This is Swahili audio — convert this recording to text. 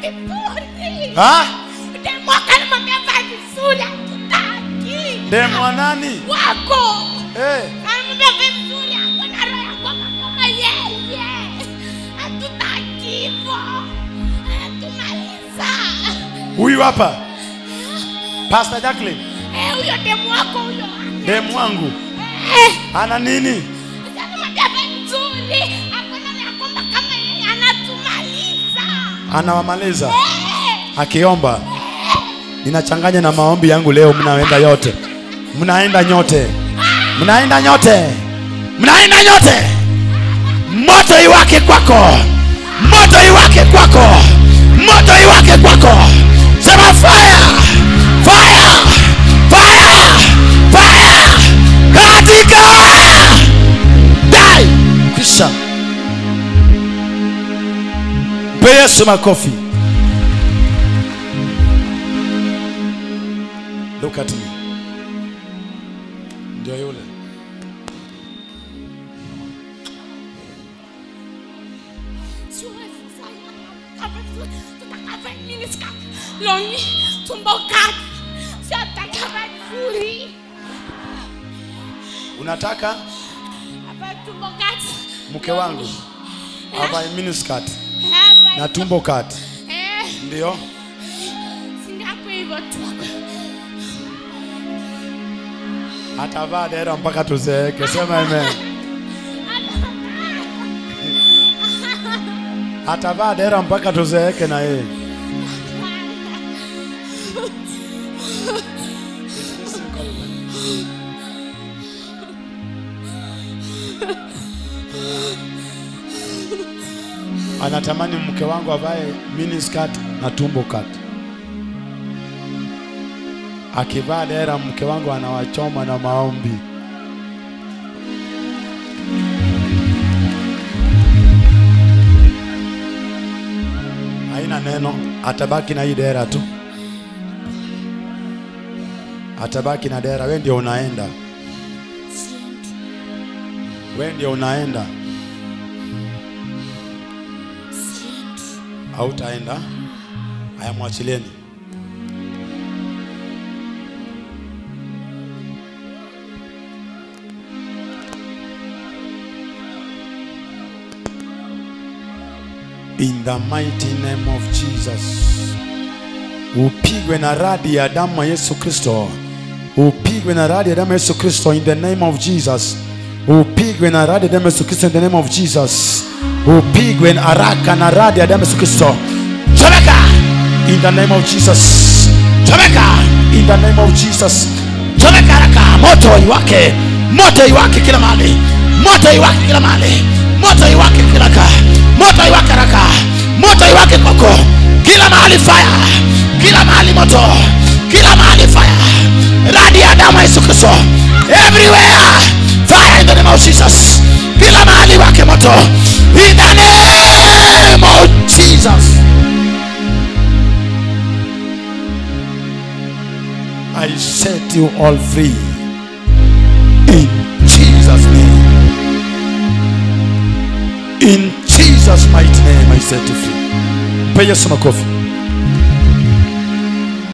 vizuri. Ha? Demu akanimwambia vaa vizuri, hatutaki. Demu wa nani? Wako. Eh, Anamwambia vaa vizuri, hakuna roho ya kwamba kama yeye. Hatutaki hivyo. Anatumaliza. huyu hapa. Pastor Jacqueline, Eh, huyo demu wako huyo. demu wangu Eh. ana nini? Anamwambia vaa vizuri, hakuna roho ya kwamba kama yeye anatumaliza. Anawamaliza Eh. akiomba. Ninachanganya na maombi yangu leo, mnaenda yote, mnaenda nyote, mnaenda nyote, mnaenda nyote. Moto iwake kwako, moto iwake kwako, moto iwake kwako. Sema fire, fire, fire, fire katika dai kisha mpe Yesu makofi. Look at me. Ndio yule. longi tumbo kati siataka vizuri Unataka hapa tumbo kati mke wangu avae miniskirt hapa na tumbo kati, eh ndio singako hivyo tu atavaa dera mpaka tuzeeke. Sema amen. Atavaa dera mpaka tuzeeke na yeye. Anatamani mke wangu avae miniskirt na tumbo kati. Akivaa dera mke wangu anawachoma na maombi. Haina neno, atabaki na hii dera tu, atabaki na dera. We ndio unaenda, we ndio unaenda, hautaenda. Haya, mwachilieni. In the mighty name of Jesus. Upigwe na radi ya damu ya Yesu Kristo. Upigwe na radi ya damu ya Yesu Kristo in the name of Jesus. Upigwe na radi ya damu ya Yesu Kristo in the name of Jesus. Upigwe na haraka na radi ya damu ya Yesu Kristo. Chomeka in the name of Jesus. Chomeka in the name of Jesus. Chomeka haraka, moto iwake, moto iwake kila mahali, moto iwake kila mahali, moto iwake kila ka, moto iwake haraka, moto iwake kwako kila mahali, fire kila mahali, moto kila mahali, fire radi ya damu ya Yesu Kristo everywhere, fire in the name of Jesus, kila mahali wake moto in the name of Jesus. I set you all free in Jesus' name. In Jesus' mighty name, I set you free. Mpe Yesu makofi.